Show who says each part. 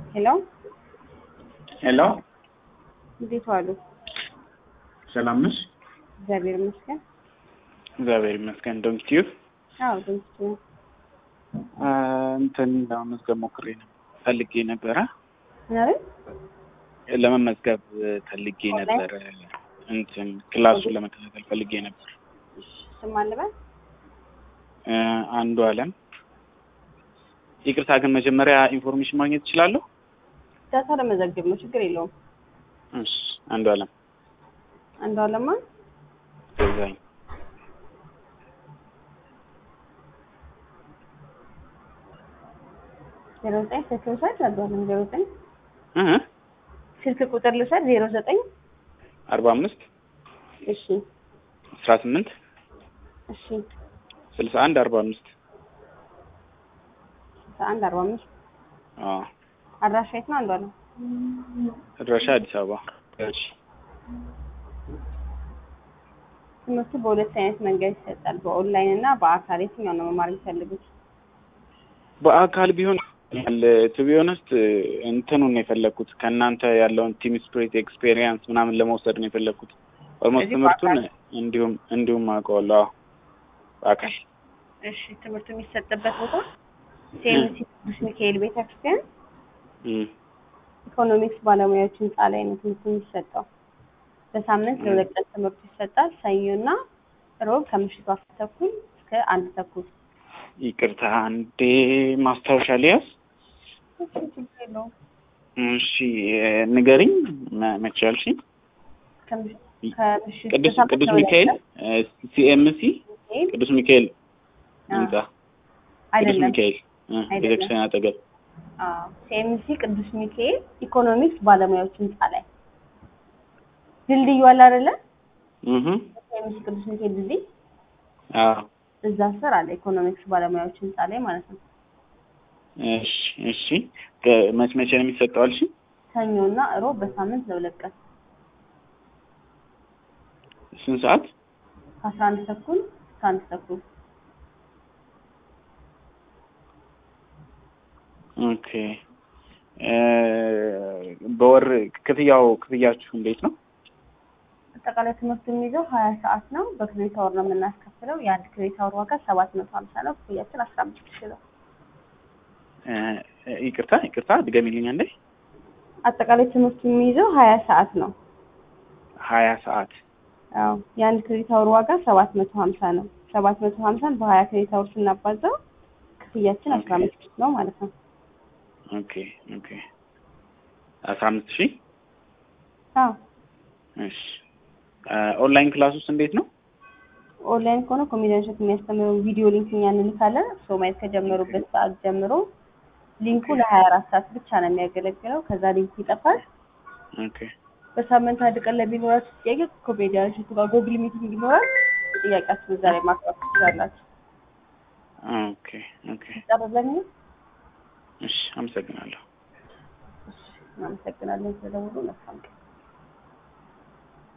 Speaker 1: ሄሎ
Speaker 2: ሄሎ
Speaker 1: እንዴት ዋሉ?
Speaker 2: ሰላም ነሽ?
Speaker 1: እግዚአብሔር ይመስገን።
Speaker 2: እግዚአብሔር ይመስገን። ዶንት ዩ
Speaker 1: አዎ ድምፅ
Speaker 2: እንትን ለመመዝገብ ሞክሬ ነው ፈልጌ ነበረ።
Speaker 1: ምናምን
Speaker 2: ለመመዝገብ ፈልጌ ነበረ። እንትን ክላሱን ለመከታተል ፈልጌ ነበር።
Speaker 1: ስም አለበት
Speaker 2: እ አንዱ አለም ይቅርታ ግን መጀመሪያ ኢንፎርሜሽን ማግኘት እችላለሁ?
Speaker 1: ዳታ ለመዘግብ ነው፣ ችግር የለውም።
Speaker 2: እሺ አንዱ አለም
Speaker 1: አንዱ አለማ
Speaker 2: ገዛኝ
Speaker 1: ዜሮ ዘጠኝ ስልክ ልውሰድ። አንዱ አለም ዜሮ ዘጠኝ
Speaker 2: እ
Speaker 1: ስልክ ቁጥር ልውሰድ። ዜሮ ዘጠኝ
Speaker 2: አርባ አምስት
Speaker 1: እሺ
Speaker 2: አስራ ስምንት
Speaker 1: እሺ
Speaker 2: ስልሳ አንድ አርባ አምስት
Speaker 1: ስልሳ አንድ አርባ አምስት
Speaker 2: አዎ
Speaker 1: አድራሻ የት ነው? አንዱ አለም
Speaker 2: አድራሻ አዲስ አበባ እሺ
Speaker 1: ትምህርቱ በሁለት አይነት መንገድ ይሰጣል፣ በኦንላይን እና በአካል። የትኛው ነው መማር የሚፈልጉት?
Speaker 2: በአካል ቢሆን ቱ ቢ ኦነስት እንትኑን ነው የፈለግኩት ከእናንተ ያለውን ቲም ስፕሪት ኤክስፔሪየንስ ምናምን ለመውሰድ ነው የፈለግኩት። ኦልሞስት
Speaker 1: እዚህ
Speaker 2: ትምህርቱን
Speaker 1: በአካል?
Speaker 2: እንዲሁም እንዲሁም አውቀዋለሁ። አዎ በአካል
Speaker 1: እሺ ትምህርቱ የሚሰጥበት ቦታ ሴምሲ ቅዱስ ሚካኤል ቤተክርስቲያን
Speaker 2: እም፣
Speaker 1: ኢኮኖሚክስ ባለሙያዎች ህንፃ ላይ ነው ትምህርቱ የሚሰጠው። በሳምንት ለሁለት ቀን ትምህርቱ ይሰጣል። ሰኞና ሮብ ከምሽቱ አስር ተኩል እስከ አንድ ተኩል።
Speaker 2: ይቅርታ አንዴ ማስታወሻ ሊያዝ።
Speaker 1: እሺ ችግር የለውም።
Speaker 2: እሺ ንገሪኝ፣ መ- መቼ ያልሽኝ?
Speaker 1: ከምሽ- ከምሽቱ
Speaker 2: ቅዱስ
Speaker 1: በሳምንት
Speaker 2: ቅዱስ
Speaker 1: ለሁለት
Speaker 2: ሚካኤል
Speaker 1: ቀን
Speaker 2: ሲኤምሲ
Speaker 1: ሚካኤል
Speaker 2: ቅዱስ ሚካኤል
Speaker 1: አዎ።
Speaker 2: ህንጻ ቅዱስ
Speaker 1: አይደለም
Speaker 2: ሚካኤል እ፣
Speaker 1: አይደለም።
Speaker 2: ቤተክርስቲያን አጠገብ
Speaker 1: ሲኤምሲ ቅዱስ ሚካኤል ኢኮኖሚክስ ባለሙያዎች ህንፃ ላይ ድልድዩ አለ አይደለ?
Speaker 2: እህ
Speaker 1: ሲኤምሲ ቅዱስ ሚካኤል ድልድይ
Speaker 2: አዎ
Speaker 1: እዛ ስር አለ ኢኮኖሚክስ ባለሙያዎች ህንፃ ላይ ማለት ነው።
Speaker 2: እሺ እሺ ከ- መች መቼ ነው የሚሰጠው አልሽኝ?
Speaker 1: ሰኞና ሮብ በሳምንት ለሁለት ቀን
Speaker 2: ስንት ሰዓት?
Speaker 1: ከአስራ አንድ ተኩል እስከ አንድ ተኩል
Speaker 2: ኦኬ እ፣ በወር ክፍያው ክፍያችሁ እንዴት ነው?
Speaker 1: አጠቃላይ ትምህርቱ የሚይዘው ሀያ ሰዓት ነው። በክሬዲት አወር ነው የምናስከፍለው። የአንድ ክሬዲት አወር ዋጋ ሰባት መቶ ሀምሳ ነው። ክፍያችን አስራ አምስት ሺ ነው።
Speaker 2: እ፣ ይቅርታ ይቅርታ ድገሚልኝ አንዴ።
Speaker 1: አጠቃላይ ትምህርቱ የሚይዘው ሀያ ሰዓት ነው።
Speaker 2: ሀያ ሰዓት
Speaker 1: አዎ የአንድ ክሬዲት አወር ዋጋ ሰባት መቶ ሀምሳ ነው። ሰባት መቶ ሀምሳን በሀያ ክሬዲት አወር ስናባዛው ክፍያችን አስራ አምስት ሺ ነው ማለት ነው።
Speaker 2: ኦኬ ኦኬ አስራ አምስት ሺህ
Speaker 1: አዎ
Speaker 2: እሺ እ፣ ኦንላይን ክላስ ውስጥ እንዴት ነው?
Speaker 1: ኦንላይን ከሆነ ኮሜዲያን ሸት የሚያስተምረው ቪዲዮ ሊንክ እኛ እንልካለን። ሰው ማየት ከጀመሩበት ሰዓት ጀምሮ ሊንኩ ለሀያ አራት ሰዓት ብቻ ነው የሚያገለግለው። ከዛ ሊንኩ ይጠፋል።
Speaker 2: ኦኬ
Speaker 1: በሳምንት አንድ ቀን ለሚኖራችሁ ጥያቄ ኮሜዲያን ሸቱ ጋር ጎግል ሚቲንግ ይኖራል። ጥያቄያችሁን እዛ ላይ ማቅረብ ትችላላችሁ።
Speaker 2: ኦኬ ኦኬ
Speaker 1: ጨረሰኝ።
Speaker 2: እሺ አመሰግናለሁ።
Speaker 1: እናመሰግናለን ስለደወሉ። መልካም ቀን